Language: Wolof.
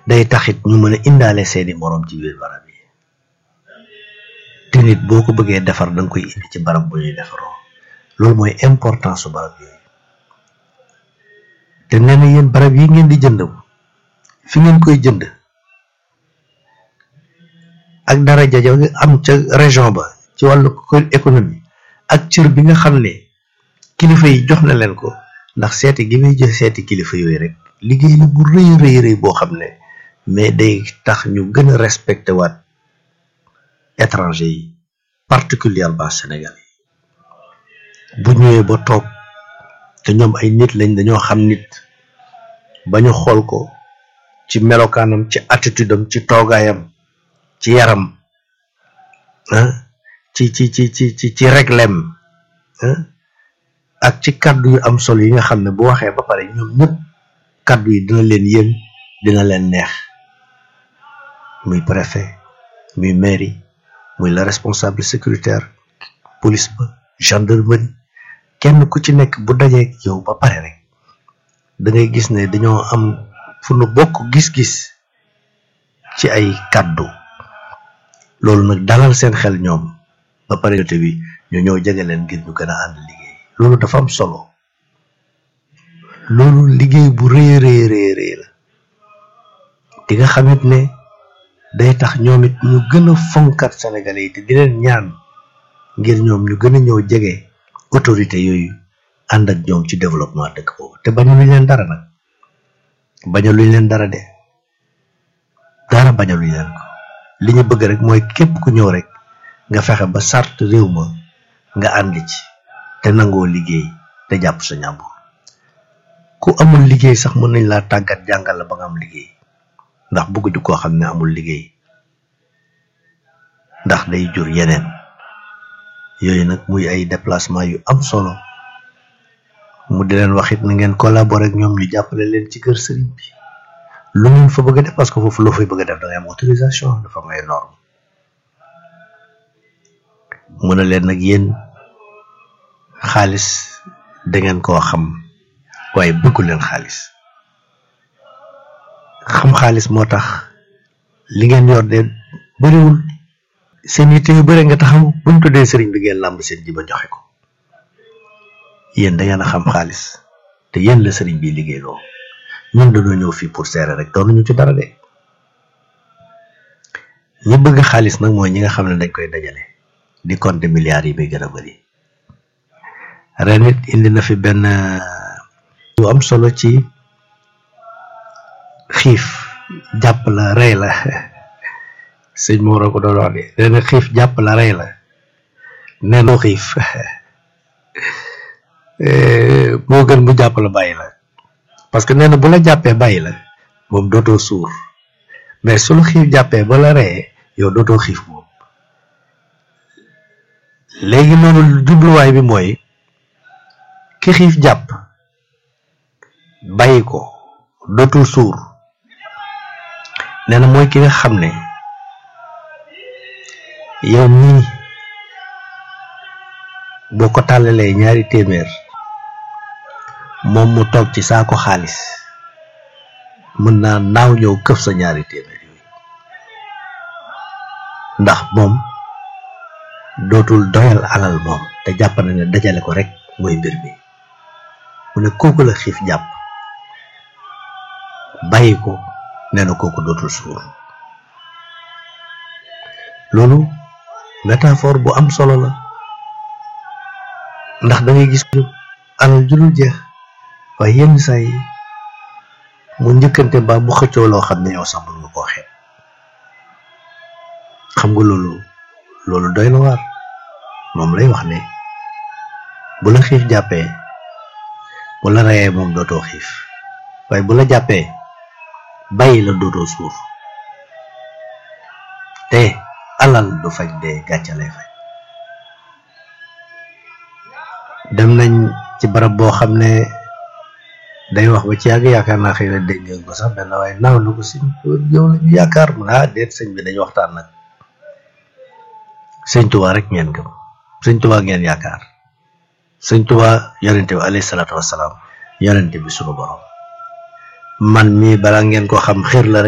day taxit ñu mën a indaale seeni moroom ci biir barab yi te nit boo ko bëggee defar da nga koy indi ci barab bu ñuy defaroo loolu mooy importance su barab yooyu te nee na yéen barab yi ngeen di jënd fi ngeen koy jënd ak daraja ja am ca région ba ci wàllu économie ak cër bi nga xam ne kilifa yi jox na leen ko ndax seeti gi muy jox seeti kilifa yooyu rek liggéey la bu rëy rëy rëy boo xam ne mais day tax ñu gën a respecté waat étranger yi particulièrement Sénégal yi bu ñëwee ba toog te ñoom ay nit lañ dañoo xam nit ba ñu xool ko ci melokaanam ci attitude am ci toogaayam ci yaram ah ci ci ci ci ci ci reglem ak ci kàddu yu am solo yi nga xam ne bu waxee ba pare ñoom ñëpp kàddu yi dina leen yéen dina leen neex muy préfet muy mairie muy la responsable sécuritaire police ba gendarmerie kenn ku ci nekk bu dajee yow ba pare rek da ngay gis ne dañoo am fu nu bokk gis-gis ci ay kàddu loolu nag dalal seen xel ñoom ba pare yote bi ñu ñëw jege leen ngir ñu gën a ànd liggéey loolu dafa am solo loolu liggéey bu rëy rëy rëy rëy la di nga xamit ne day tax ñoom it ñu gën a fonkat Sénégalais yi te di leen ñaan ngir ñoom ñu gën a ñëw jege autorité yooyu ànd ak ñoom ci développement dëkk boobu te bañaluñ leen dara nag bañaluñ leen dara de dara bañaluñ leen ko li ñu bëgg rek mooy képp ku ñëw rek nga fexe ba sart réew ma nga ànd ci te nangoo liggéey te jàpp sa ñàmbur ku amul liggéey sax mën nañ laa tàggat jàngal la ba nga am liggéey ndax bëgguñu koo xam ne amul liggéey ndax day jur yeneen yooyu nag muy ay déplacement yu am solo mu di leen wax it na ngeen collaborer ak ñoom ñu jàppale leen ci kër sëriñ bi lu ngeen fa bëgg a def parce que foofu loo fay bëgg a def da ngay am autorisation dafa am ay norme mu ne leen nag yéen xaalis dangeen koo xam waaye bëggu leen xaalis xam xaalis moo tax li ngeen yor de bëriwul seen yitte yu bëri nga taxaw buñ tuddee sëriñ bi ngeen làmb seen ji ba joxe ko yéen da ngeen a xam xaalis te yéen la sëriñ bi liggéey loo ñun dañoo ñëw fii pour seere rek doon ñu ci dara de ñi bëgg xaalis nag mooy ñi nga xam ne dañ koy dajale di compter milliards yi muy gën a bëri ren it indi na fi benn lu am solo ci xiif jàpp la rey la sëñ Moro ko doon wax de nee na xiif jàpp la rey la nee na xiif moo gën mu jàpp la bàyyi la parce que nee na bu la jàppee bàyyi la moom dootoo suur mais su la xiif jàppee ba la reyee yow dootoo xiif moom léegi loolu jubluwaay bi mooy ki xiif jàpp bàyyi ko dootul suur nee na mooy ki nga xam ne yow mii boo ko tàllalee ñaari téeméer moom mu toog ci saako xaalis mën naa naaw ñëw këf sa ñaari téeméer yooyu ndax moom dootul doyal alal moom te jàpp na ne dajale ko rek mooy mbir mi mu ne kooku la xiif jàpp bàyyi ko nee na kooku dootul suur loolu métaphore bu am solo la ndax da ngay gis alal julul jeex waaye yenn saa yi mu njëkkante mbaa mu xëccoo loo xam ne yow sax mën nga koo xeeb xam nga loolu loolu doy na waar moom lay wax ne bu la xiif jàppee bu la reyee moom dootoo xiif waaye bu la jàppee bàyyi la dootoo suur te alal du faj dee gàcce lay faj dem nañ ci barab boo xam ne day wax ba ci yàgg yaakaar naa xëy na dégg ngeen ko sax benn waaye naaw na ko si yow la ñu yaakaar mu ne ah déet sëñ bi dañu waxtaan nag sëñ Tuubaa rek ngeen gëm sëñ Tuubaa ngeen yaakaar sëñ Tuubaa yonente bi alayhi salaatu wasalaam yonente bi sunu borom man mii balaa ngeen ko xam xër la rek